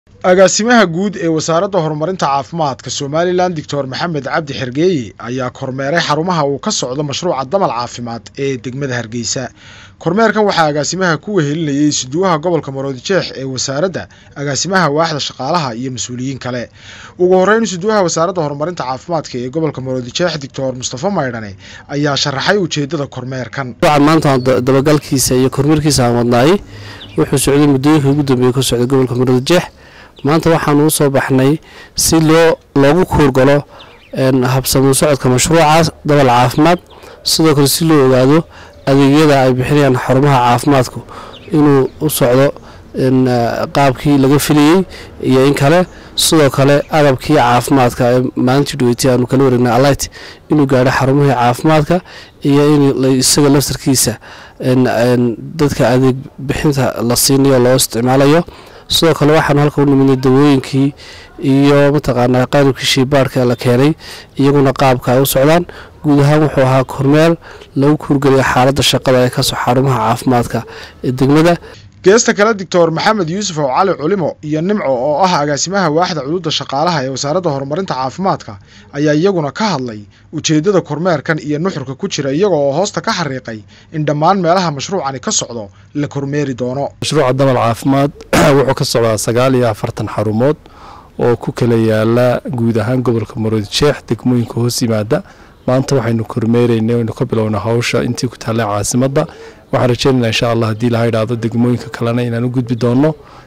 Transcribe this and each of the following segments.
agaasimaha guud ee wasaaradda horumarinta caafimaadka somalilan doctor maxamed cabdi xergeeye ayaa kormeeray xarumaha uu ka socdo mashruuca damal caafimaad ee degmada hargeysa kormeerkan waxaa agaasimaha ku wehelinayay isuduwaha gobolka maroodijeex ee wasaaradda agaasimaha waaxda shaqaalaha iyo mas-uuliyiin kale ugu horreyn isuduwaha wasaaradda horumarinta caafimaadka ee gobolka maroodijeex doctor mustafa maydhane ayaa sharaxay ujeedada kormeerkan maanta dabagalkiisa iyo kormeerkiisa aan wadnaayey wuxuu socday muddooyinka ugu dambeeyey ka socday gobolka maroodijeex maanta waxaanu u soo baxnay si loo loogu kuurgalo habsamuu socodka mashruucaas dabal caafimaad sidoo kale si loo ogaado adeegyada ay bixinayaan xarumaha caafimaadku inuu u socdo qaabkii laga filayey iyo in kale sidoo kale agabkii caafimaadka ee maalintii dhaweytay aanu kala wareegnay alight inuu gaadho xarumihii caafimaadka iyo in isaga laftarkiisa dadka adeeg bixinta la siinayo loo isticmaalayo sidoo kale waxaanu halka u niminay dawooyinkii iyo mataqaanaa qalabkii shiibaarhka la keenay iyaguna qaabka ay u socdaan guud ahaan wuxuu ahaa kormeel lagu kuurgeliya xaaladda shaqada ee kasoo xarumaha caafimaadka ee degmada geesta kale doctor maxamed yuusuf oo cali culimo iyo nimco oo ah agaasimaha waaxda cuduudda shaqaalaha ee wasaaradda horumarinta caafimaadka ayaa iyaguna ka hadlay ujeeddada kormeerkan iyo nuxurka ku jira iyaga oo hoosta ka xariiqay in dhammaan meelaha mashruucani ka socdo la kormeeri doono mashruuca damal caafimaad wuxuu ka socdaa sagaal iyo afartan xarumood oo ku kala yaala guud ahaan gobolka maroodijeex degmooyinka hoos yimaada maanta waxaynu kormeeraynay waynu ka bilowna hawsha intii ku taallay caasimadda waxaan rajeynayna insha allah haddii laha idhaahdo degmooyinka kalena inaan u gudbi doonno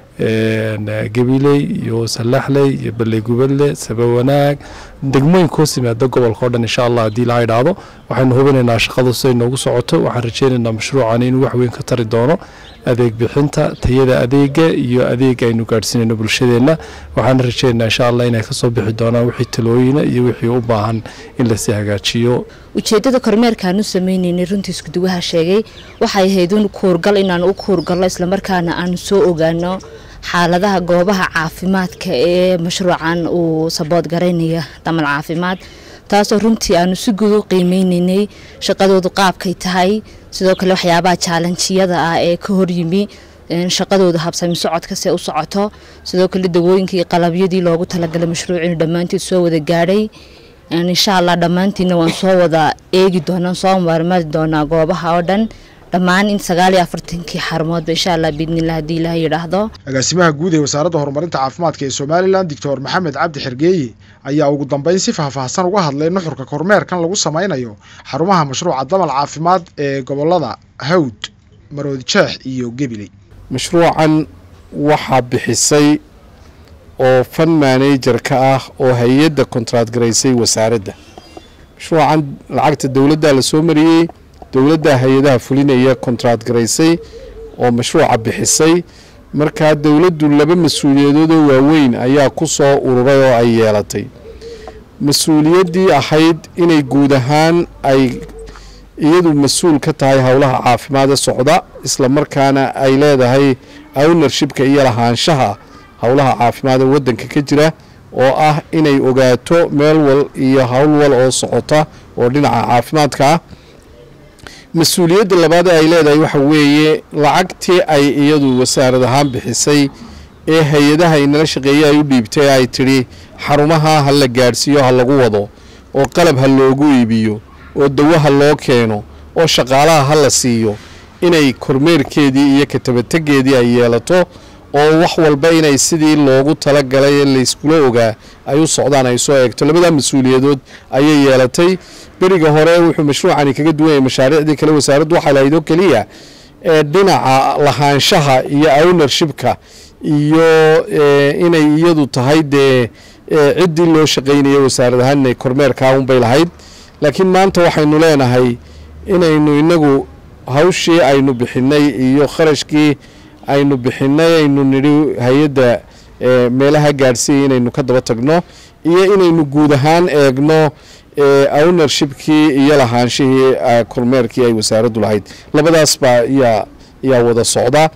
gabiley iyo salaxley iyo baley gubadle sabawanaag degmooyinka hoos yimaada gobolka o dhan insha allah haddii laha idhaahdo waxaynu hubinaynaa shaqadu siday noogu socoto waxaan rajeynaynaa mashruucani inuu wax weyn ka tari doono adeeg bixinta tayada adeega iyo adeega aynu gaadhsiinayno bulshadeenna waxaana rajeynaynaa insha allah inay kasoo bixi doonaan wixii talooyina iyo wixii u baahan in lasii hagaajiyo ujeedada kormeerkaan u sameyneynay runtii iskuduwaha sheegay waxay ahayd un kuurgal inaan u kuurgalno islamarkaana aan soo ogaano xaaladaha goobaha caafimaadka ee mashruucan uu sabood garaynaya damal caafimaad taasoo runtii aanu si guud u qiimeyneynay shaqadoodu qaabkay tahay sidoo kale waxyaabaha jaalanjiyada ah ee ka horyimi shaqadooda habsami socodka se u socoto sidoo kale dawooyinkii qalabyadii loogu talagalay mashruucinu dhammaanteed soo wada gaadhay insha allah dhammaantiina waan soo wada eegi doonaa soo maarmaari doonaa goobaha oo dhan dhammaan in sagaal iyo afartankii xarumoodba insha allah biidnillah haddii ilaah yidhaahdo agaasimaha guud ee wasaaradda horumarinta caafimaadka ee somalilan doctor maxamed cabdi xergeeye ayaa ugu dambeyn si faahfaahsan uga hadlay nuxurka kormeerkan lagu sameynayo xarumaha mashruuca damal caafimaad ee gobolada hawd maroodijeex iyo gebiley mashruucan waxaa bixisay oo fan manager ka ah oo hay-adda kontraad garaysay wasaaradda mashruucan lacagta dowladdaa la soo mariyey dowladda hay-adaha fulinaya kontraad garaysay oo mashruuca bixisay markaa dowladdu laba mas-uuliyadoodoo waaweyn ayaa ku soo ururay oo ay yeelatay mas-uuliyaddii ahayd inay guud ahaan ay iyadu mas-uul ka tahay howlaha caafimaada socda islamarkaana ay leedahay ownershipka iyo lahaanshaha howlaha caafimaada waddanka ka jira oo ah inay ogaato meel wal iyo howl wal oo socota oo dhinaca caafimaadka ah mas-uuliyadda labaad ay leedahay waxa weeye lacagtii ay iyadu wasaarad ahaan bixisay ee hay-adaha inala shaqeeye ay u dhiibtay ay tidhi xarumaha ha la gaadhsiiyo ha lagu wado oo qalab ha loogu iibiyo oo dawo ha loo keeno oo shaqaalaha ha la siiyo inay kormeerkeedii iyo katabategeedii ay yeelato oo wax walba inay sidii loogu talagalay ee layskula ogaa ay u socdaan ay soo eegto labadaa mas-uuliyadood ayay yeelatay beriga hore wuxuu mashruucani kaga duwan yahay mashaariicdii kale wasaaraddu waxaa lahayd oo keliya ee dhinaca lahaanshaha iyo ownershipka iyo inay iyadu tahay dee ciddii loo shaqaynaya wasaarad ahaan inay kormeerkaa unbay lahayd laakiin maanta waxaynu leenahay inaynu inagu hawshii aynu bixinay iyo kharashkii aynu bixinay aynu nidhi hay-adda meelaha gaadhsiiya inaynu ka daba tagno iyo inaynu guud ahaan eegno ownershipkii iyo lahaanshihii kormeerkii ay wasaaraddu lahayd labadaas baa yaa yaa wada socda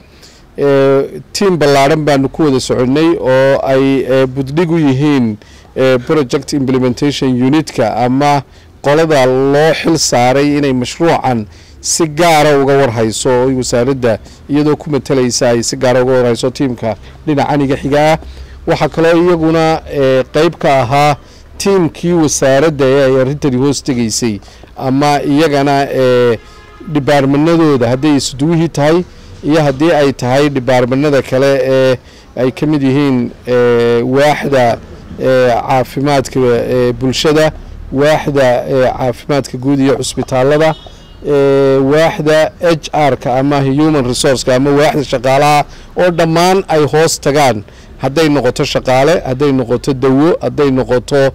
tiam ballaadhan baanu ku wada soconnay oo ay buddhig u yihiin project implementation unitka ama qolada loo xil saaray inay mashruucan si gaara uga warhayso oo wasaaradda iyadoo ku matalaysa ay si gaara uga warhayso tiimka dhinacaniga xiga ah waxaa kaloo iyaguna qeyb ka ahaa tiimkii wasaaradda ee ay arrintani hoos tegaysay ama iyagana dhibaarmanadooda hadday isuduwihii tahay iyo haddii ay tahay dhibaarmanada kale ee ay ka mid yihiin waaxda caafimaadka bulshada waaxda caafimaadka guud iyo cusbitaalada waaxda h r-ka ama human resourceka ama waaxda shaqaalaha oo dhammaan ay hoos tagaan hadday noqoto shaqaale hadday noqoto dawo hadday noqoto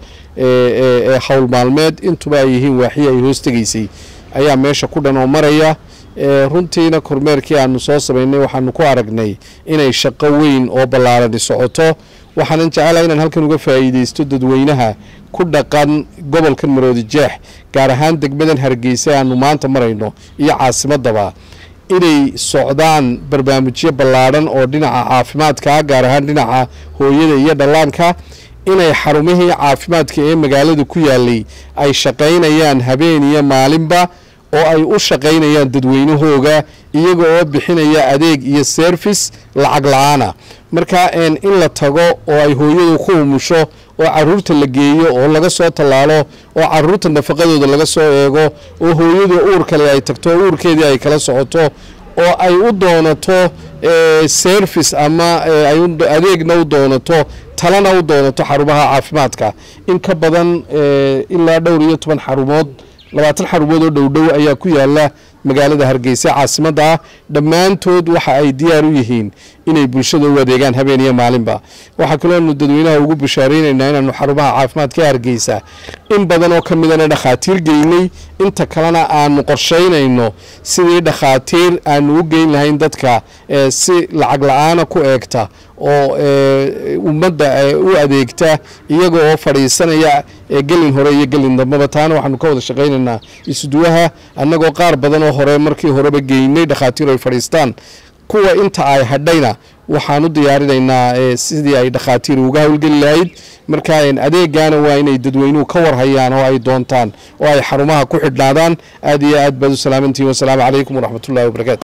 howl maalmeed intuba ay yihiin waaxii ay hoos tegaysay ayaa meesha ku dhan oo maraya runtiina kormeerkii aanu soo samaynay waxaanu ku aragnay inay shaqo weyn oo ballaarani socoto waxaanan jecelaha inaan halkan uga faa'iideysto dadweynaha ku dhaqan gobolkan maroodi jeex gaar ahaan degmadan hargeysa aanu maanta marayno iyo caasimadaba inay socdaan barnaamijyo ballaadhan oo dhinaca caafimaadka gaar ahaan dhinaca hooyada iyo dhallaanka inay xarumihii caafimaadka ee magaalada ku yaalay ay shaqaynayaan habeen iyo maalinba oo ay u shaqaynayaan dadweynahooga iyaga oo bixinaya adeeg iyo service lacag la-aana marka in la tago oo ay hooyadu ku umusho oo caruurta la geeyo oo laga soo tallaalo oo caruurta nafaqadooda laga soo eego oo hooyadu uur kale ay tagto uurkeedii ay kala socoto oo ay u doonato service ama adeegna u doonato talana u doonato xarumaha caafimaadka in ka badan ilaa dhowr iyo toban xarumood labaatan xarumood oo dhowdhow ayaa ku yaala magaalada hargeysa caasimadda ah dhammaantood waxa ay diyaar u yihiin inay bulshada u adeegaan habeen iyo maalinba waxaa kaloonu dadweynaha ugu bashaareynayna inaanu xarumaha caafimaadka hargeysa in badan oo ka midana dhakhaatiir geynay inta kalena aanu qorsheynayno sidii dhakhaatiir aanu u geyn lahayn dadka si lacag la-aana ku eegta oo ummadda u adeegta iyaga oo fadhiisanaya gelin hore iyo gelin dambaba taana waxaanu ka wada shaqaynaynaa isuduwaha annagoo qaar badan oo hore markii horeba geynay dhakhaatiir ay fadhiistaan kuwa inta ay hadhayna waxaan u diyaarinaynaa sidii ay dhakhaatiir uga howlgeli lahayd marka adeegana waa inay dadweynuhu ka warhayaan oo ay doontaan oo ay xarumaha ku xidhnaadaan aad iyo aad baad u salaamantihin wasalaamu calaykum waraxmatullahi wabarakatu